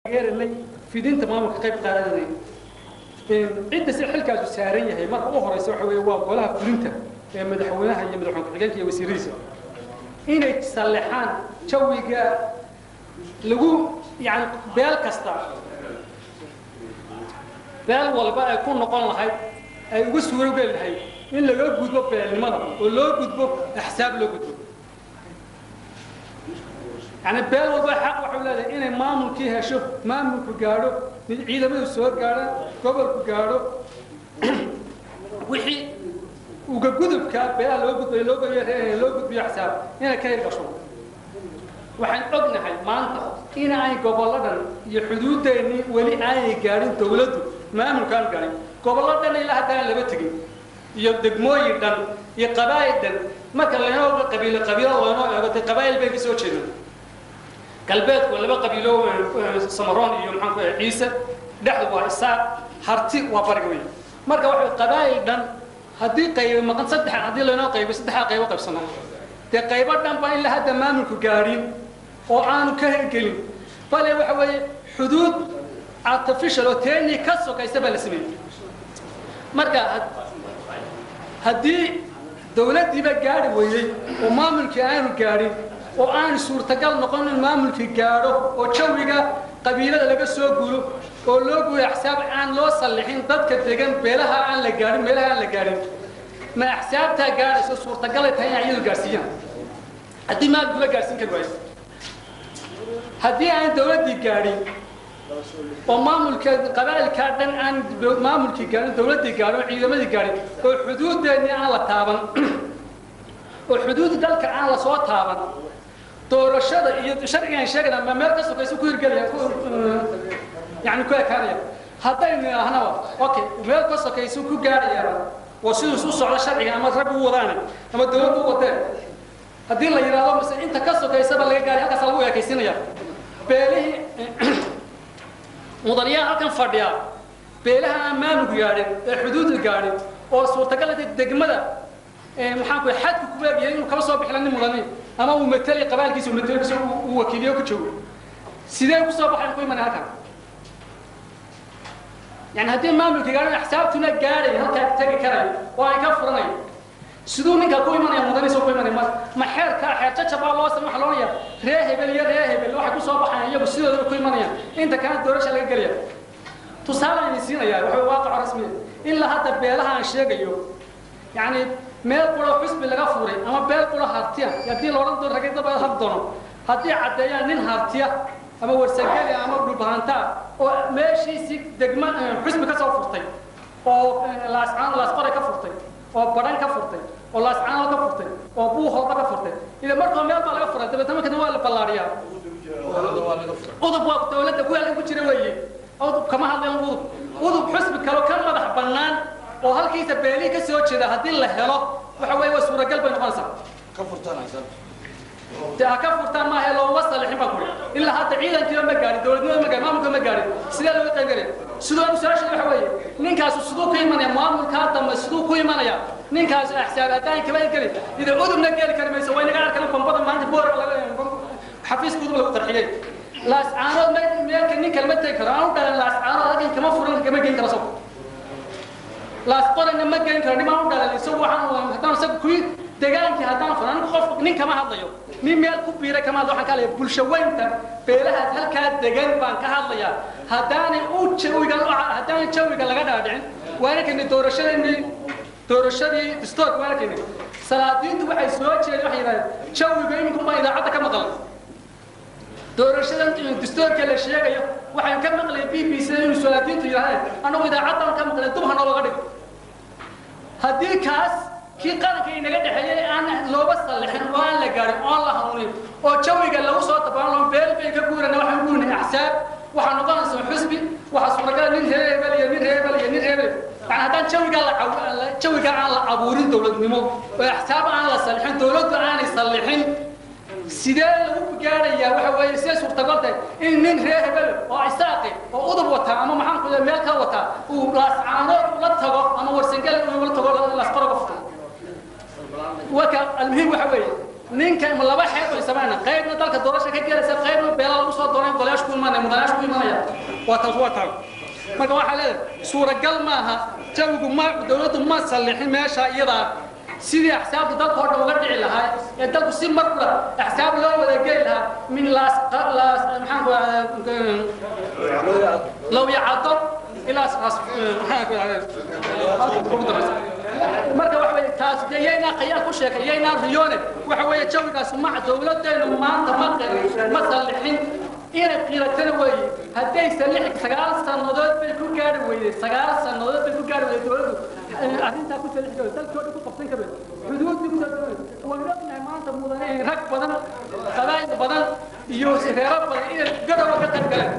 taageeranay fidinta maamulka qayb qaadanay cidda si xilkaasu saaran yahay marka u horeysa waxa weeye waa golaha fulinta ee madaxweynaha iyo madaxweyne ku-xigeenka iyo wasiiradiisa inay sallexaan jawiga lagu yani beel kasta beel walba ay ku noqon lahayd ay uga suurogeli lahayd in laga gudbo beelnimada oo loo gudbo axsaab loo gudbo yani beel walba xaq waxay leedahay inay maamulkii hesho maamulku gaadho mid ciidamadu soo gaadhaan gobolku gaadho wixii uga gudubka beelaha loo gudbayo loo gudbiyo loo gudbiyo axsaab inay ka hirgasho waxaan ognahay maanta in ay gobolladan iyo xuduudeennii weli aanay gaadhin dawladdu maamulkaan gaadhin gobollo dhan ilaa haddaan laba tegin iyo degmooyin dhan iyo qabaa'il dhan marka laynoo qabiilo qabiilo loynoo eego dee qabaa'il bay ka soo jeedaan galbeedku laba qabiilo samaroon iyo maxaan ku ciise dhexdu waa isaaq harti waa bariga wey marka waxa qabaa'il dhan haddii qaybo maqan saddex haddii laynoo qaybo saddexdaa qaybo qaybsano dee qaybo dhan baa in la hadda maamulku gaadhin oo aanu ka hirgelin bale waxa weeye xuduud artificial oo teeni ka sokaysa baa la sameeyey marka haddii dawladdiiba gaadhi weeyey oo maamulkii aanu gaadhin oo aanu suurtagal noqon in maamulkii gaadho oo jawiga qabiilada laga soo gulo oo loo guyo axsaab aan loo sallixin dadka degan beelaha aan la gaadhin meelaha aan la gaadhin ma axsaabtaa gaadhayso suurtagalay tahay inay iyadu gaadhsiiyaan haddii maamulku la gaadhsiin kari waayo haddii aan dawladdii gaadhin oo maamulka qabaa'ilkaa dhan aan maamulkii gaadhin dawladdii gaadhin oo ciidamadii gaadhin oo xuduudeennii aan la taaban oo xuduud dalka aan la soo taaban doorashada iyo sharcigan sheegana ma meel ka sokaysa ku hirgelaya yani ku ekaanaya haddaynu idhaahnaba okay meel ka sokaysa ku gaadhayaba oo siduu u socdo sharciga ama rag u wadaane ama dawladdu u wadeen haddii la yidhaahdo mise inta ka sokaysaba laga gaadhay halkaas lagu ekaysinaya beelihii mudanayaal halkan fadhiya beelaha aan maamulku gaadhin ee xuduudu gaadhin oo suurtagal degmada maxaan ku xadku ku leeyahay inuu kala soo bixila nin mudani ama uu matali qabaalkiisa uu matalikiisa uu wakiiliyo ku joogo sidee ku soo baxay ku imanay halkan yani haddii maamulka gaadhin axsaabtuna gaadhay halkaa tegi karayo oo ay ka furanayo siduu ninka ku imanaya mudaniisa ku imanaya ma ma xeerka xeer jajabaa loo samay waxa loonaya ree hebel iyo ree hebel waxay ku soo baxayaan iyagu sidooda ku imanayaan inta kana doorasha laga gelaya tusaale ayni siinayaa waxa waaqaco rasmiya ilaa hadda beelaha aan sheegayo yani meel quro xusbi laga furay ama beel quro hartiya haddii la odhan doono ragay daba har doono haddii caddeeyaan nin hartiya ama warsageli ama dhulbahantaa oo meeshiisi degma xusbi ka soo furtay oo laascaan laasqore ka furtay oo badhan ka furtay oo laascaano ka furtay oo buuhoodba ka furtay ila markoo meel baa laga furay dabeetna markana waa la ballaadhiyaa udub waa dawladda kuwaalka ku jira weeye udub kama hadlayan udub udub xusbi kalo ka madax bannaan oo halkiisa beelihii ka soo jeeda haddii la helo waxa weeye waa suuragal bay noqonaysaa ka furtanaysa de ha ka furtaan maaha looma salixin baa kuri ilaa hadda ciidankiiba ma gaadhin dawladnimada ma gaadhin maamulka ma gaadhin sidee looga qaybgalaya sidoo su-aasha waxa weeye ninkaasu siduu ku imanaya maamulkaa dambe siduu ku imanaya ninkaasu axsaab haddaan kaba geli ida udubna geli kari mayso way naga arkan bombada maanta boor xafiiska udub lagu qarxiyey laascaanood meelka nin kalama tegi karo aan u dhalan laascaanood halkan kama furan kama geyn karo sabko laasqorana ma geyn karo nimaan u dhalan isagu waxaan haddaan isaga kuwii degaankii haddaan furan anigu qof nin kama hadlayo nin meel ku biiray kama hadlayo waxaan ka hadlaya bulsho weynta beelahaas halkaa degan baan ka hadlayaa haddaanay u jawiga haddaanay jawiga laga dhaadhicin waana keenay doorashadeenii doorashadii distoorka waana keenay salaadiintu waxay soo jeedeen waxay yidhahdeen jawiga iminku baa idaacadda ka maqlan doorashadan distoorka la sheegayo waxaan ka maqlay b b c inuu salaadiintu yidhahdeen annagu idaacaddan ka maqlay dub ha noologa dhigo haddii kaas kii qaranka inaga dhexeeyey aan looba sallixin oo aan la gaadhin oo aan la hanuunin oo jawiga lagu soo tabaan beel bay ka guurana waxaan guurinay axsaab waxaa noqonaysa xusbi waxaa suuragala nin reer hebel iyo nin reer hebel iyo nin reer hebel yani haddaan jawigaa la jawiga aan la abuurin dawladnimo oo axsaab aan la sallixin dawladdu aanay sallixin sidee lagu gaadhayaa waxa weeye sidee suurtagal tahay in nin reer hebel oo isaaqi oo udub wataa ama maxaan ku meel ka wataa uu laascaanood la tago ama warsangale uu la tago laasqoroga futo waka almuhiim waxa weeye ninka laba xeer bay samayna qaybna dalka doorasha ka gelaysa qaybna beela lagu soo dooray golayaasha ku imanaya mudanayaasha ku imanaya waa taas waa taas marka waxaa leedahay suuragal maaha jawigu ma dowladdu ma sallixin meesha iyadaa sidii axsaabta dalka oo dhan uga dhici lahaa ee dalku si mar kula axsaab loo wada geli lahaa min laas laas maxaan ku low yacado ilaa maxaan ku marka waxa weeye taas dee yaynaa khayaan ku sheegay yaynaa riyoone waxa weeye jawigaas ma dowladdeenu maanta ma ma sallixin inay qiiratana weeye hadday sallixi sagaal sannadood bay ku gaari weyday sagaal sannadood bay ku gaari weyday dowladdu arrintaa ku sallixi karo dalkii oo dhan ku qabsan karo xuduudii ku soo waan ognahay maanta mudane rag badan qabaa'il badan iyo reero badan inay garowa ka qayb galeen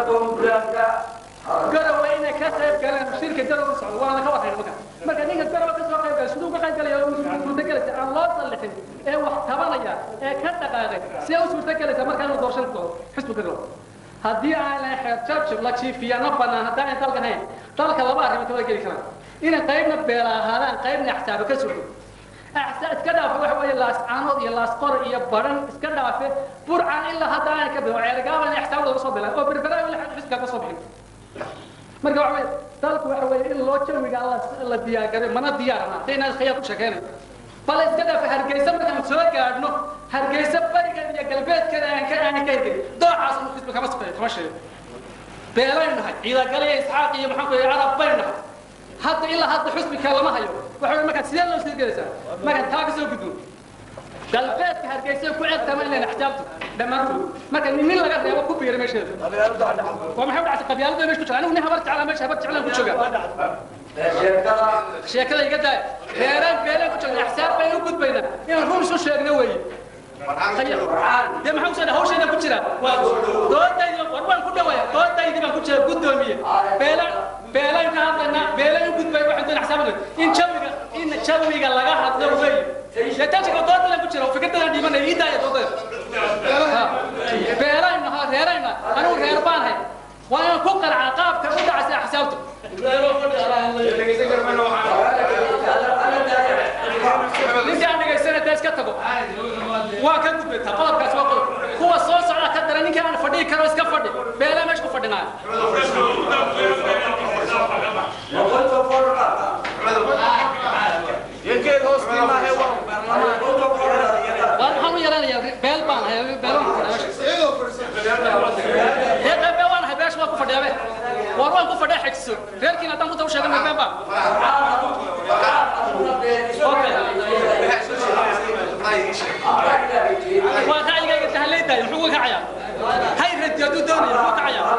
garowa inay ka qayb galeen shirka garowa socdo waana ka warhayn marka marka ninka garowa ka soo qayb galay siduu ka qayb galaya suurtagelaysa aan loo sallixin ee wax tabanaya ee ka dhaqaaqay see u suurtagelaysa markaa inuu doorashan doono xisbiga garowa haddii aan lahayn xeer jabjab la jiifiyana bannaan haddaan aan dalkan hayn dalka laba arrimood wada geli karaan inay qaybna beela ahaadaan qaybna axsaaba ka surto iska dhaafe waxa weeye laas caanood iyo laas qor iyo baran iska dhaafe burcan ilaa hadda aanay ka bixin ceergaaban axsaab laga soo bilaan oo berberaa ilaa xisbiga ka soo bixin marka waxa weeye dalku waxa weeye in loo jawiga la diyaargaray mana diyaarna haddayna khiyaar ku sheekeynayo bal iska dhaafe hargeysa markaan soo gaadhno hargeysa barigeeda iyo galbeedkeeda aan ka aan ka hirgelin doocaas uu xisbi kama safeeyo kama sheego beelaynu nahay ciidagaliya isxaaq iyo maxaan ku yidhi carab baynu nahay hadda ilaa hadda xusbiga lama hayo waxa weeye markaa sidee loo sii gelaysaa markaan taa ka soo gudbo galbeedka hargeysa ku ceebtama inayna axjaabtu dhammaantood marka nin laga reebo ku biira meesheeda waa maxay u dhacday qabyaalada meesha ku jira anigu nin habar jeclaa meesha habar jeclaan ku jooga sheekada iga daaya reeraan beelaan ku joogna axsaab baynu u gudbaynaa inaan run isu sheegno weeye dee maxaa usoo hawshayda ku jira doodaydi war waan ku dhawaaya doodaydi baan ku jira guddoomiye beelaan beelaan ka hadlaynaa beelaan u gudbay waxaan doon axsaabana in jawiga in jawiga laga hadlo weeye dee tansiga doodada ku jira fikradada dhimanaya ii daaya doodada beelaan nahaa reerayna anigu reer baan hay waa inaan ku qaracaa qaabka u dhacaysa axsaabtu ninka aan dhegaysana dee iska tago waa ka gudbaytaa qodobkaas waa qodob kuwa soo socda ka dara ninka aan fadhihi karo iska fadhi beelaa meesha ku fadhinaa waan maxaan u yaranayaa beel baan ahay beelaan ku fadhiya meesha beel waan ahay beesha waan ku fadhiyaa be war waan ku fadhiya xejiso reerkiina haddaan ku taw sheegan been baan waa ra'yigayga tahaleydaay muxuu uga kacayaa hay radi hadduu doonaya muxuu kacayaa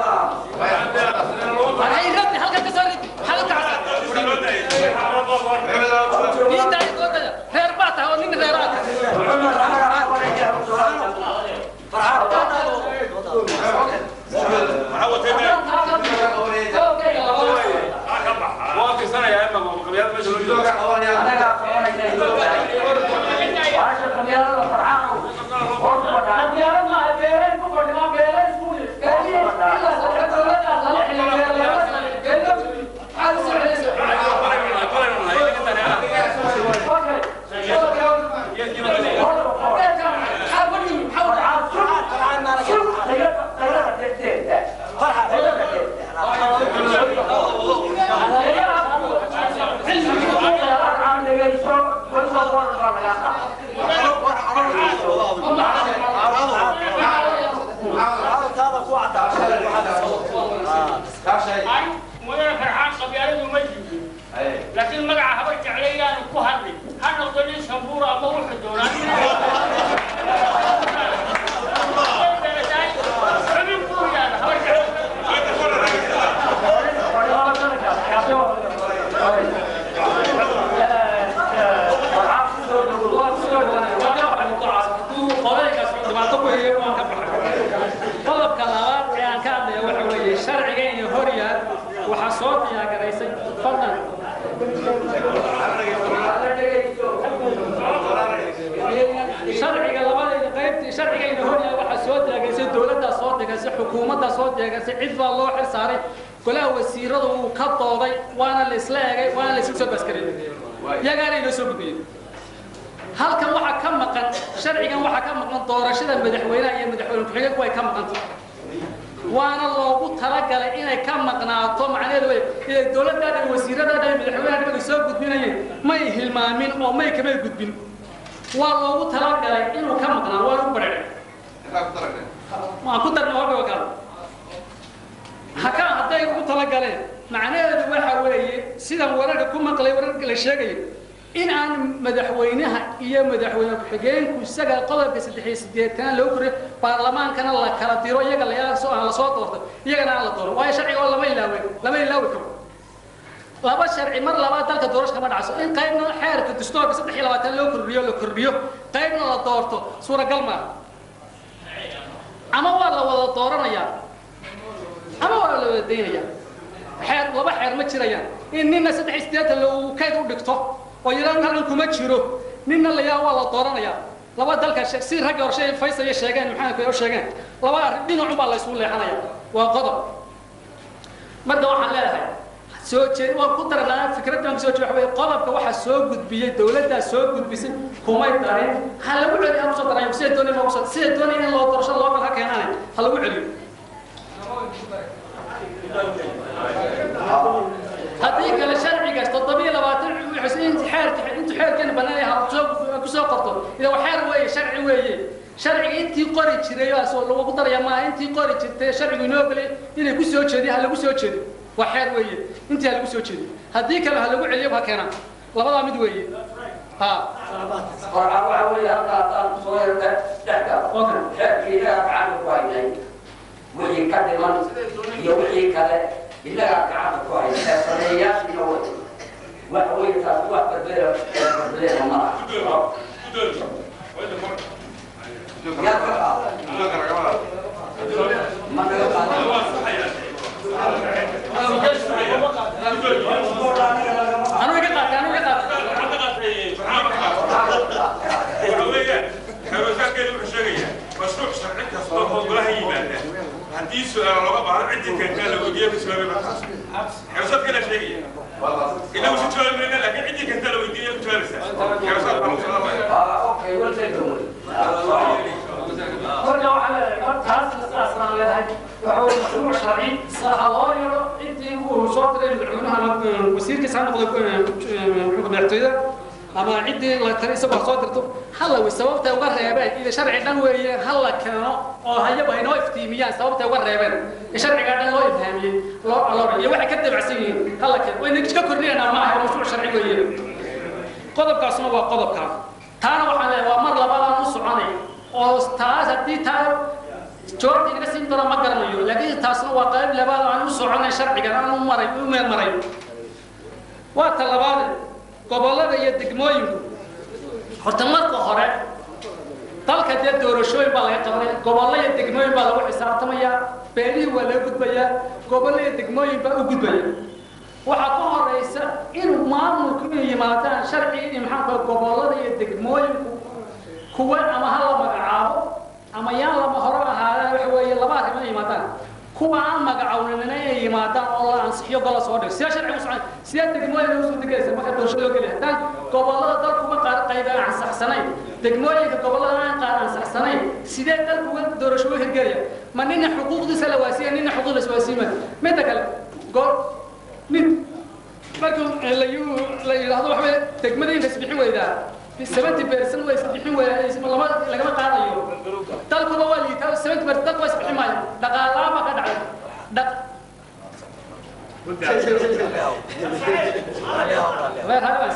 hay radi halkan ka soo ridi halka kacsa diintaay doodaya reer baa tahay oo nin reeraad mudane farxaan qabyaaladu ma jirin laakiin magaca habar jeclayaanu ku hadlay ha noqdo nin shambuura ama wuxuu doonaa xubin buu yaada habar jeclay qodobka labaad ee aan ka hadlaya waxa weeye sharciga iyo horyaal waxaa soo diyaagaraysay fadlan sharciga labadeeda qaybtii sharciga iyo horyaal waxaa soo diyaagaraysay dowladdaa soo degaysay xukuumaddaa soo degaysay cid baa loo xil saaray golaha wasiiradu wuu ka dooday waana la isla egay waana la isla soo baskareeyey iyagaana inoo soo gudbiyey halkan waxaa ka maqan sharcigan waxaa ka maqan doorashada madaxweynaha iyo madaxweyne ku-xigeenku way ka maqan tahay waana loogu talagalay inay ka maqnaato macnaheedu way inay dowladdaada iyo wasiiradaada iyo madaxweynaha dhibay soo gudbinayeen may hilmaamin oo may kamay gudbin waa loogu talagalay inuu ka maqnaa waa lagu badhacay waan ku darna waa dhawakaada haka hadday ugu talagaleen macnaheedu waxa weeye sidan wararka ku maqlay wararka la sheegayo in aan madaxweynaha iyo madaxweyne ku-xigeenku isaga qodobka saddex iyo siddeetan loo koriyo baarlamaankana la kala diro iyaga la aan lasoo doorto iyagana aan la doono waayo sharciga oo lama ilaawe lama ilaawi karo laba sharci mar labaad dalka doorasho kama dhacso in qaybna xeerka dastuurka saddex iyo labaatan loo kordhiyo la kordhiyo qaybna la doorto suuragal maaha ama waa la wada dooranayaa ama waa la wada daynaya xeer laba xeer ma jirayaan in nina saddex iyo siddeetan lou kayd u dhigto oo yidhaan halkan kuma jiro nina la yaa waa la dooranayaa laba dalka si ragga horshe faysaya sheegeen maxamed u sheegeen laba arrin dhinacun baa la isugu leexanaya waa qodob marka waxaan leedahay soo jeed waan ku daranaa fikraddan kusoo jeed waxaweye qodobka waxaa soo gudbiyey dowladdaa soo gudbisay kumay darin ha lagu celiyo ha kusoo darayo sida doonay ma kusoo sida doonay in loo doorasho loo kala keenaane ha lagu celiyo haddii kale sharcigaas toddobiyo labaatan intu xeerka intu xeerkeena banaanay ha kusoo kusoo qorto ila waa xeer weeye sharci weeye sharciga intii qori jiray oo lagu daraya maaha intii qori jirtay sharcigu inoo ogolay inay ku soo jeediyo ha lagu soo jeediyo waa xeer weeye intii ha lagu soo jeediyo haddii kale ha lagu celiyo ha keenaan labadaa mid weeye ha qorcaan waxa weeye halkaasaan kusoo yarda dhexda xeerkii inagaa gacanta ku haynay wixii ka dhiman iyo wixii kale inagaa gacanta ku haynay ee sameeyaashiina way waxa weeye taas wax badbeela badbeela ma laha yaa ka qaada ma naga qaada anu iga qaatay anu iga qaatay haddii su-aal looga baahdo ciddii keentaa la weydiiyo ka jawaabay markaas xeesaad kala sheegaya inagu si jawaabi mayna laakiin ciddii keentaa la weydiiyo ka jawaabaysaa xeesaad baa kusalaamaya Ah, okay, we'll take the money. marka waxaa leedahay mar taas sidaas baan leedahay waxa weye mashruuc sharci ha loo yeedho intii uu soo diray madaxweynaha ama wasiirkiisa ha noqdo xukunka madaxtooyada ama ciddii la tari isagoo ha soo dirto hala wey sababtay uga reebeen ila sharci dhan weeye ha la keeno oo hayagu haynoo iftiimiyaan sababtay uga reebeen ee sharcigaa dhan loo ifhaamiyey loo aloora iyo waxay ka dabacsan yihiin ha la keeno wayna ka kordhinaynaa maaha waa mashruuc sharci weeye qodobkaasuna waa qodobkaa taana waxaan leeyahay waa mar labaadaan u soconay oo taas haddii taa jawaabta inaga siin doona ma garanayo laakiin taasna waa qayb labaad aan u soconay sharcigan aan u maray u meel maray waa ta labaade gobollada iyo degmooyinku horta marka hore dalka dee doorashooyin baa laga qabanaya gobollo iyo degmooyin baa lagu xisaabtamayaa beelihii waa laga gudbayaa gobollo iyo degmooyin baa u gudbaya waxaa ka horeysa in maamulku inay yimaadaan sharci in maxaa gobollada iyo degmooyinku kuwa ama ha la magacaabo ama yaan lama hore ahaadaan waxa weeye laba arrimo inay yimaadaan kuwa aan magacawnimina inay yimaadaan oo la ansixiyo gola soo dhigo sidee sharcigu socon sidee degmooyin ugu suurtagelaysa marka doorasho loo geliya haddaan gobollada dalkuma qaar qayb aan ansaxsanayn degmooyinka gobollada aan qaar ansaxsanayn sidee dalku uga doorasho u hirgelaya ma nina xuquuqdiisa la waasiya nina xuquuq la iswaasiima midda kale goor nin markuu la la yidhaahdo waxa weye degmada in isbixin weydaa seventy percent way isbixin weydaa lama lagama qaadayo dalkuba waa liitaa seventy percent dalku waa isbixin maayo dhaqaalaha baa ka dhacay dhaq غير هذا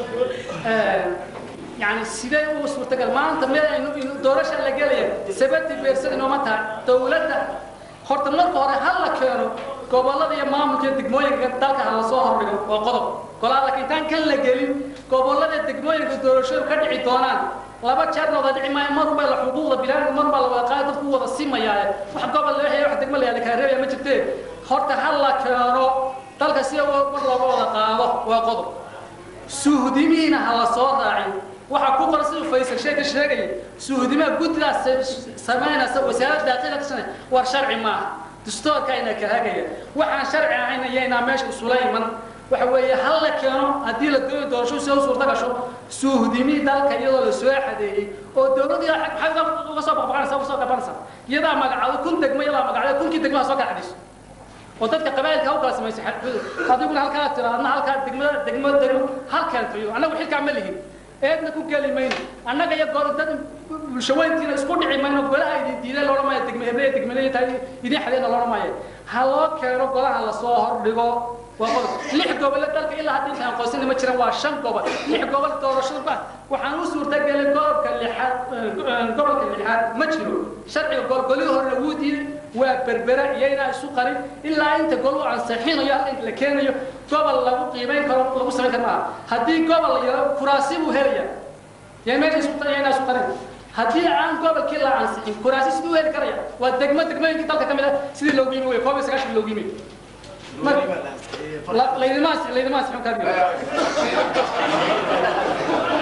يعني sidee uu suurtagal maanta meel aynu doorasha la gelaya seventy percent inooma tahay dowladda horta marka hore ha la keeno gobollada iyo maamulka iyo degmooyinka dalka ha lasoo hordhigo waa qodob golaa laakiin intaan kan la gelin gobollada degmooyinka doorashadu ka dhici doonaan laba jeerna wada dhici maayo mar unbaa la xuquuqda bilaadka mar baa la wada qaada dadku wada simayaaye wax gobol loo haya wax degmo la yaada kaa reebaya ma jirtee horta ha la keeno dalka sida mar looga wada qaado waa qodob suuhdimihiina ha la soo raacin waxaa ku qoran siduu faysal sheeka sheegaya suuhdimaha guddidaas samaynaysa wasaaradda daaqila ka sanay war sharci maaha dastuurka ayna ka hagaya waxaan sharci ahayn ayaynaa meesha isula iman waxa weeye hal la keeno haddii la doonayo doorasho si u suurta gasho suuhdimi dalka iyadoo la soo xadeeyey oo dowladii maxay uga soo baqbaqanaysa uga soo gabanaysa iyadaa magacado kun degmo iyadaa magacdo kunkii degmaha soo kala xadhiso oo dadka qabaa'ilka ha u kala samaysay adiguna halkaa tira adna halkaa degmada degmo degmo halkaan tayo annagu xilkaa ma lihin eedna ku geli mayno annaga iyo gor dad bulshaweyntiina isku dhici mayno golaha idin diiday loodhan maayo degme heble degmeleya tahay idin xadeena loodhan maayo ha loo keeno golaha lasoo hordhigo waa qodob lix gobole dalka ilaa hadda intaan aqoonsani ma jiran waa shan gobol lix gobol doorashada ba waxaan u suurtagelin gobolka lixaad gobolka lixaad ma jiro sharciga golgolihii horena wuu diiday waa berbera iyaynaa isu qarin ilaa inta gol u ansixinayo halka inta la keenayo gobol lagu qiimayn karo lagu samayn karo maaha haddii gobol la yaro kuraasi buu helaya yaa meesha isu iyaynaa isu qarin haddii aan gobolkii la ansixin kuraasi siduu u heli karaya waa degmo degmooyinkii dalka ka mid ah sidii loogu yimi wey koob iyo sagaashan loogu yimi laydinmaas laydinmaas xun kaadi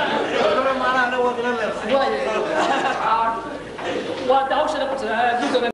waa de hawshana ku jira gudooga